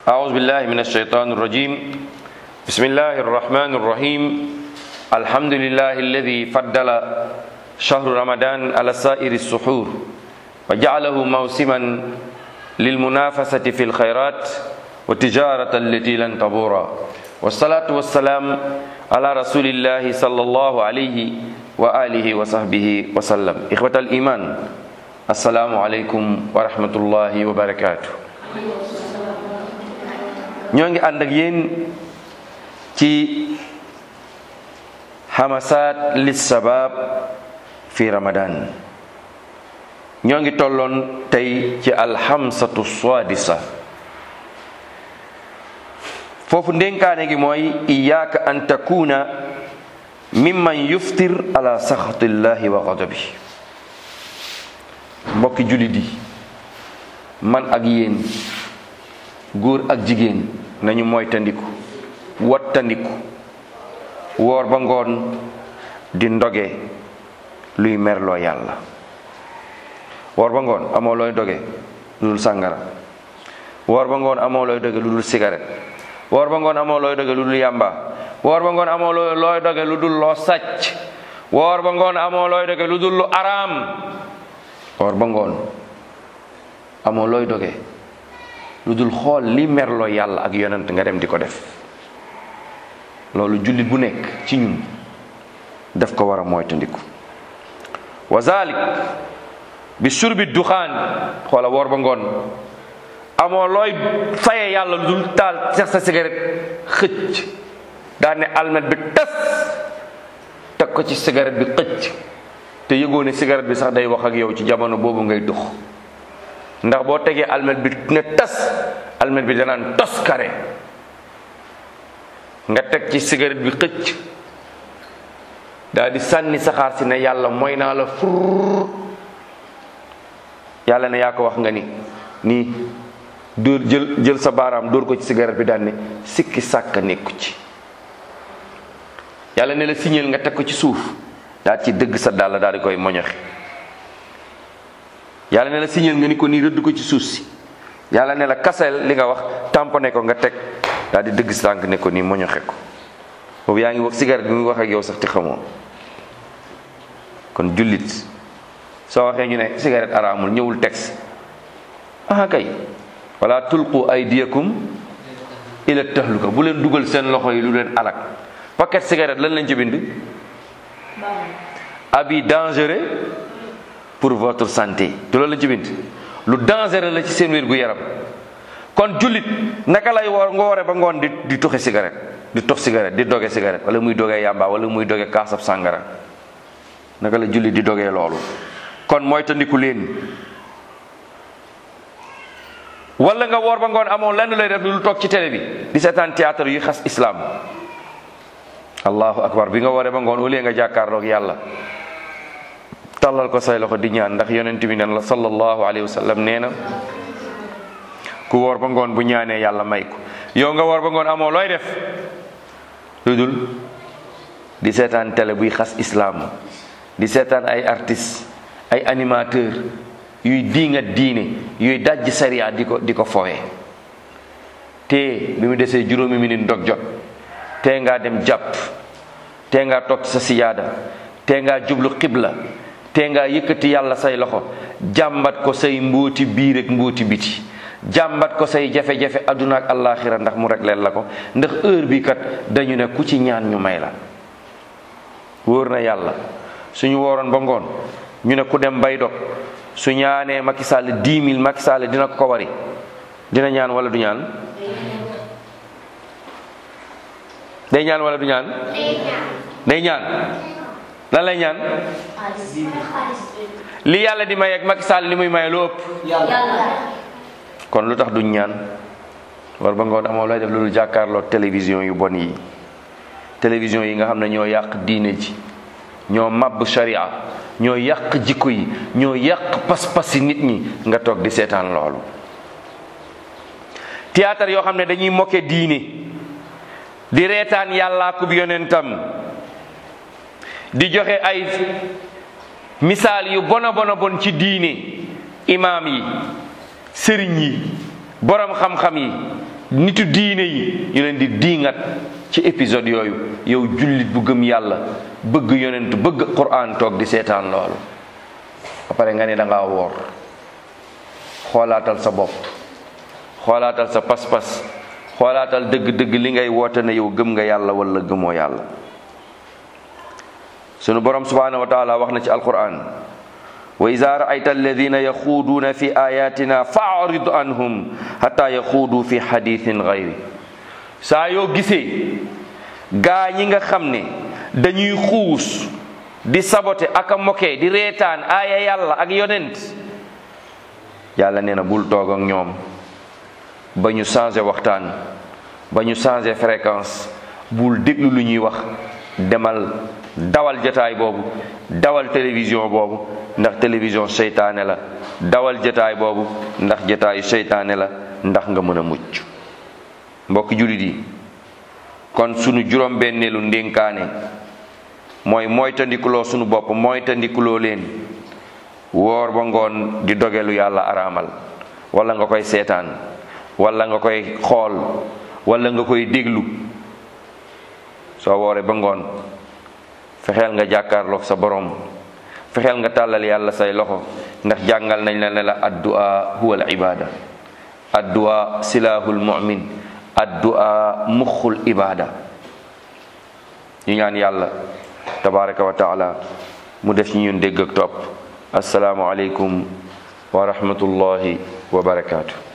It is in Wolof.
أعوذ بالله من الشيطان الرجيم بسم الله الرحمن الرحيم الحمد لله الذي فضل شهر رمضان على سائر السحور وجعله موسما للمنافسة في الخيرات والتجارة التي لن تبور والصلاة والسلام على رسول الله صلى الله عليه وآله وصحبه وسلم إخوة الإيمان السلام عليكم ورحمة الله وبركاته ñoo ngi ànd ak yéen ci xamasaat lis sabab fi ramadan ñoo ngi tolloon tey ci alxamsatu swadisa foofu ndénkaane gi mooy iyaaka an takuna mimman yuftir ala saxatillahi wa gadabi mbokki jullit yi man ak yéen góor ak jigéen nañu moytandiku wattandiku woor ba ngoon di ndoge luy merloo yàlla woor ba ngoon amoo looy doge lu dul sàngara woor ba ngoon amoo looy doge lu dul cigarette woor ba ngoon amoo looy doge lu dul yàmba woor ba ngoon amoo looy doge lu dul loo sàcc woor ba ngoon amoo looy doge lu dul lu araam woor ba ngoon amoo looy doge lu dul xool li merloo yàlla ak yonent nga dem di ko def loolu jullit bu nekk ci ñun def ko war a moytandiku wa zalik bi surbi duxaan xoola woor ba ngoon amoo looy faye yàlla lu dul taal sex sa cigarette xëcc daa ne almet bi tas teg ko ci cigarette bi xëcc te yëgoo ne cigarette bi sax day wax ak yow ci jamono boobu ngay dux ndax boo tegee almet bi ne tas almet bi danaan tos kare nga teg ci cigarette bi xëcc daal di sànni saxaar si ne yàlla mooy naa la fur yàlla ne yaa ko wax nga ni nii dóor jël jël sa baaraam dóor ko ci cigarette bi daal ne sikki sàkk nekku ci yàlla ne la signal nga teg ko ci suuf daal ci dëgg sa dàll daal di koy moñoxi yàlla ne la signal nga ni ko nii rëdd ko ci suuf si yàlla ne la kaseel li nga wax tamponné ko nga teg daal di dëgg sànq ne ko nii moñoxe ko boobu yaa ngi wax cigarette bi muy wax ak yow sax ti xamoo kon jullit soo waxee ñu ne cigarette araamul ñëwul texte ah kay wala tulqu aydiyakum ila tahluka bu leen dugal seen loxo yi lu leen alak paquet cigarette lan lañ ci bind abi dangereux pour votre santé te loolu lañ ci bind lu dangereux la ci seen wér gu yaram kon jullit naka lay woor nga woore ba ngoon di di tuxe cigarette di tux cigarette di doge cigarette wala muy dogee yàmba wala muy doge kaasab sàngara naka la jullit di dogee loolu kon mooy tandiku leen wala nga woor ba ngoon amoon lenn lay def lu toog ci télé bi di seetaan théâtre yu xas islam allahu akbar bi nga wooree ba ngoon wala nga jàkkaarloog yàlla tàllal ko say loxo di ñaan ndax yonent bi nen la sallallahu alayhi wa sallam nee na ku woor ba ngoon bu ñaanee yàlla may ko yow nga woor ba ngoon amoo looy def lu dul di seetaan télé buy xas islaam di seetaan ay artistes ay animateur yuy diingat diine yuy dajj sariya di ko di ko fowee te bi mu desee juróomi minute ndog jot tee ngaa dem jàpp tee ngaa toog sa siyaada tee ngaa jublu xibla te nga yëkkati yàlla say loxo jàmbat ko say mbóoti biir ak mbóoti biti jàmbat ko say jafe-jafe adduna ak allaaxira ndax mu rek leen la ko ndax heure bi kat dañu ne ku ci ñaan ñu may la wóor na yàlla suñu wooroon ba ngoon ñu ne ku dem bay dog su ñaanee Macky Sall 10 000 Macky Sall dina ko wari dina ñaan wala du ñaan day ñaan wala du ñaan day ñaan lan lay ñaan li yàlla di may ak Macky Sall li muy may lu ëpp kon lu tax duñ ñaan war ba ngoon amoo lay def loolu jàkkaarloo télévision yu bon yi télévision yi nga xam ne ñoo yàq diine ji ñoo màbb sharia ñoo yàq jikko yi ñoo yàq pas-pasi nit ñi nga toog di seetaan loolu théâtre yoo xam ne dañuy moquer diine di reetaan yàllaa kub yonentam di joxe ay misaal yu bona bona bon ci diine imaam yi sëriñ yi borom xam-xam yi nitu diine yi ñu leen di diingat ci épisode yooyu yow jullit bu gëm yàlla bëgg yonent bëgg Qur'an toog di seetaan loolu ba pare nga ne da ngaa woor xoolaatal sa bopp xoolaatal sa pas-pas xoolaatal dëgg-dëgg li ngay woote ne yow gëm nga yàlla wala gëmoo yàlla sunu borom subhanahu wa taala wax na ci alquran wa ida raayta alladina yaxuuduuna fi ayatina faarid anhum xata yaxuudu fi xadithin gayri saa yoo gisee gaa ñi nga xam ne dañuy xuus di sabote ak a moke di reetaan aaya yàlla ak yonent yàlla nee na bul toog ak ñoom ba ñu changé waxtaan ba ñu changé fréquence bul déglu lu ñuy wax demal dawal jataay boobu dawal télévision boobu ndax télévision seytaane la dawal jataay boobu ndax jataayu seytaane la ndax nga mën a mucc mbokki jullit yi kon sunu juróom-benneelu ndénkaane mooy moytandikuloo sunu bopp moytandikuloo leen woor ba ngoon di dogelu yàlla araamal wala nga koy seetaan wala nga koy xool wala nga koy déglu soo wooree ba ngoon fexeel nga jàkkaarloog sa borom fexeel nga tàllal yàlla say loxo ndax jàngal nañ la ne la addu'a huwa al ibada addu'a silahul mu'min addu'a muxul ibada ñu ñaan yàlla tabaraka wa taala mu def ñu ñun dégg ak topp asalaamu aleykum wa rahmatullahi wa barakaatu